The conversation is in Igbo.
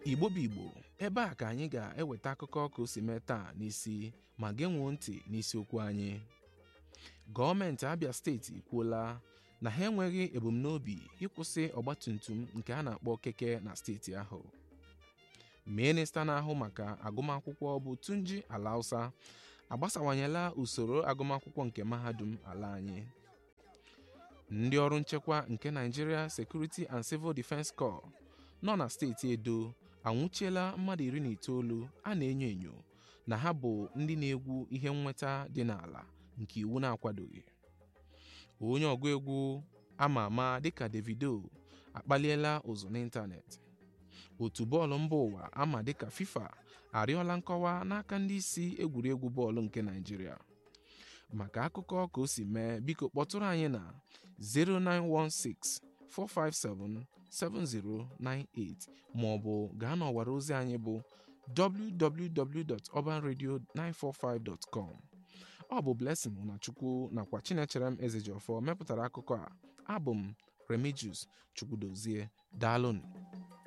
igbo bụ igbo ebe a ka anyị ga-eweta akụkọ ka o si mee taa n'isi ma genwuo ntị n'isiokwu anyị gọọmenti abịa steeti ekwuola na ha enweghị ebumnobi ịkwụsị ọgbatumtum nke a na-akpọ keke na steeti ahụ minista na-ahụ maka agụmakwụkwọ bụ Tunji Alausa agbasawanyela usoro agụmakwụkwọ nke mahadum ala anyị ndị ọrụ nchekwa nke Nigeria Security and Civil Defense Corps nọ na steeti Edo anwụchiela mmadụ iri na itoolu a na-enyo enyo na ha bụ ndị na-egwu ihe nnweta dị n'ala nke iwu na-akwadoghị onye ọgụ egwu ama ama dịka Davido akpaliela ụzụ n'ịntanetị otu bọọlụ mba ụwa ama dịka FIFA arịọla nkọwa n'aka ndị isi egwuregwu bọọlụ nke Naịjirịa maka akụkọ ka o si mee biko kpọtụrụ anyị na 09164577098 ma ọ bụ gaa n'ọwara ozi anyị bụ www.urbanradio945.com ọ bụ Blessing Nwachukwu nakwa Chinecherem Ezejiọfọ mepụtara akụkọ a abụ m Remigius Chukwudozie daalụnụ